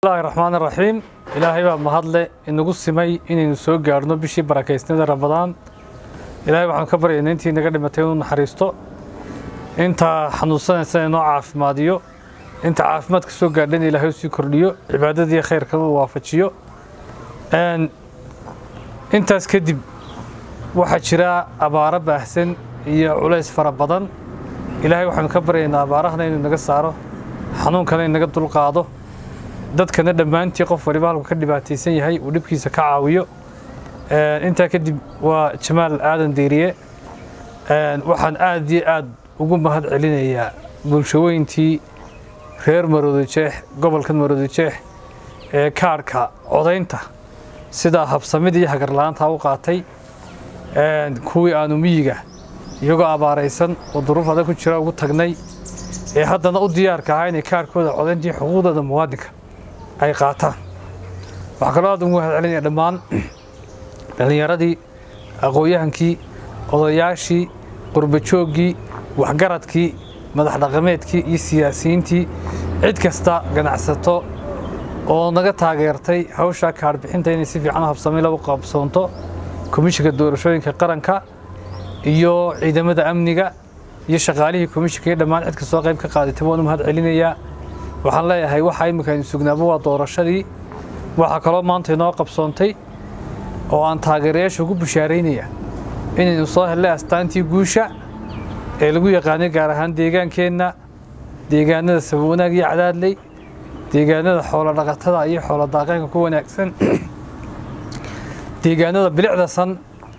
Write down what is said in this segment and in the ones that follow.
bismillahi raxmaan raxiim ilaahay baa mahadle inagu simay inaynu soo gaarhno bishii barakaysnida ramadaan ilaahay waxaan ka baryaynaa intii naga dhimatay inuu naxariisto inta xanuunsanaysa inoo caafimaadiyo inta caafimaadka soo gaadhan ilaahay usii kordhiyo cibaadadii khayrkana uu waafajiyo intaas kadib waxaa jira abaaro baahsan iyo culays fara badan ilaahay waxaanu ka baryaynaa abaarahana inuu naga saaro xanuunkana inaga dulqaado dadkana dhammaantii qof waliba halku ka dhibaataysan yahay uu dhibkiisa ka caawiyo intaa kadib waa jamaal aadan deyriye waxaan aad iyo aad ugu mahad celinayaa bulshooyintii reer maroodijeex gobolka maroodijeex ee kaarhka codaynta sidaa habsamida iyo hagarla-aantaa u qaatay kuwii aanu miyiga iyagoo abaaraysan oo duruuf adag ku jira ugu tagnay ee haddana u diyaarka ahaa inay kaarhkooda codayntii xuquuqdooda muwaadinka ay qaataan waxaa kaloo aad ugu mahad celinaya dhammaan dhallinyaradii aqoon-yahankii odayaashii qurbajooggii waxgaradkii madax dhaqameedkii iyo siyaasiyiintii cid kasta ganacsato oo naga taageertay hawshaa kaadhbixinta inay si fiican u habsamay lagu qabsoonto komishinka doorashooyinka qaranka iyo ciidamada amniga iyo shaqaalihii komishinka iyo dhammaan cid kastoo qayb ka qaadatay waan u mahad celinayaa waxaan leeyahay waxaa imminka aynu sugnaaba waa doorashadii waxaa kaloo maanta inoo qabsoontay oo aan taageerayaasha ugu bishaaraynaya inaynu soo hellay astaantii guusha ee lagu yaqaanay gaar ahaan deegaankeenna deegaanada sabawanaag iyo cadaadley deegaanada xoolo dhaqatada iyo xoolo daaqeenka ku wanaagsan deegaanada bilicda san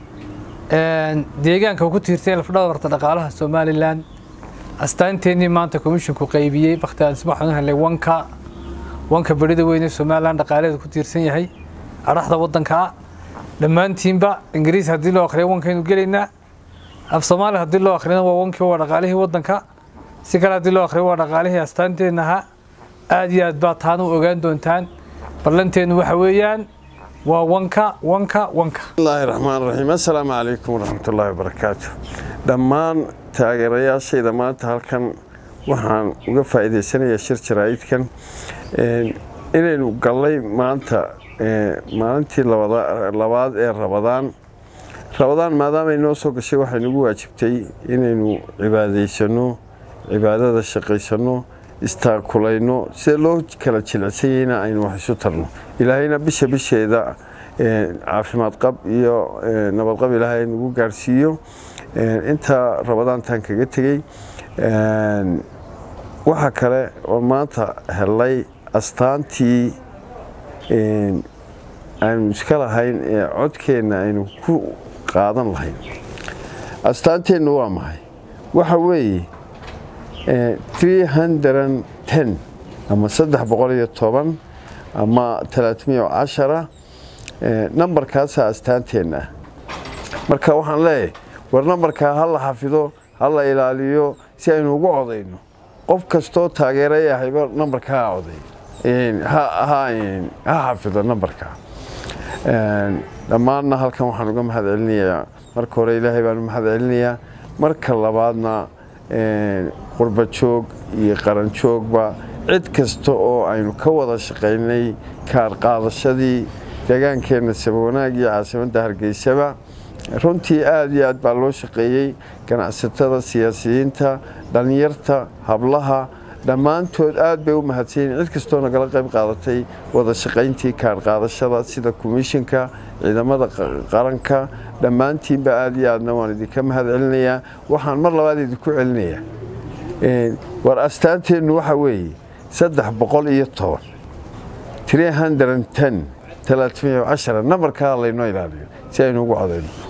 deegaanka ku tiirtay lafdhabarta dhaqaalaha somalilan astaanteennii maanta komishinku qaybiyey bakhtiaansi waxaanu helay wanka wanka berida weyne somalilan dhaqaalaheeda ku tiirsan yahay adhaxda waddanka ah dhammaantiinba ingiriis haddii loo akhriyo wankaynu gelaynaa af soomaali haddii loo akhriyana waa wankii waa dhaqaalihii waddanka si kale haddii loo akhriyo waa dhaqaalihii astaanteenna ahaa aad iyo aad baa taana u ogaan doontaan ballanteennu waxa weeyaan waa wanka wanka wanka bismillaahi raxmaan raxiim assalaamu calaykum waraxmatullaahi wabarakaatu dhammaan taageerayaashayda maanta halkan waxaan uga faa'iidaysanayaa shir jaraa'idkan inaynu gallay maanta maalintii labaad ee rabadaan rabadaan maadaamay noo soo gashay waxay nagu waajibtay inaynu cibaadaysanno cibaadada shaqaysanno istaakulayno sida loo kala jilicsanyayna aynu wax isu tarno ilaahayna bisha bisheeda caafimaad qab iyo nabadqab ilaahay nagu gaarhsiiyo intaa rabadaantan kaga tegey waxa kale oo maanta hellay astaantii aynu iska lahayn ee codkeenna aynu ku qaadan lahayn astaanteennu waa maxay waxa weeye ama saddex boqol iyo toban ama talaatmiyo cashara nambarkaasaa astaanteenna ah marka waxaan leeyahay war nambarkaa ha la xafido ha la ilaaliyo si aynu ugu codayno qof kastoo taageeray ahayba nambarka ha coday ha xafido nambarka dhammaanna halkan waxaan uga mahad celinayaa marka hore ilaahay baan u mahad celinayaa marka labaadna qurbajoog iyo qaranjoogba cid kasta oo aynu ka wada shaqaynay kaar qaadashadii deegaankeenna sabawanaag iyo caasimadda hargeysaba runtii aad iyo aad baa loo shaqeeyey ganacsatada siyaasiyiinta dhallinyarta hablaha dhammaantood aad bay u mahadsanyiin cid kastoo nagala qayb qaadatay wada shaqayntii kaar qaadashada sida komishinka ciidamada qaranka dhammaantiinba aad iyo aadna waan idinka mahad celinayaa waxaan mar labaad idinku celinayaa war astaanteennu waxa weeye saddex boqol iyo toban tree hundred ten talaatmiyo cashara nambarkaa laynoo ilaaliyo si aynu ugu codayno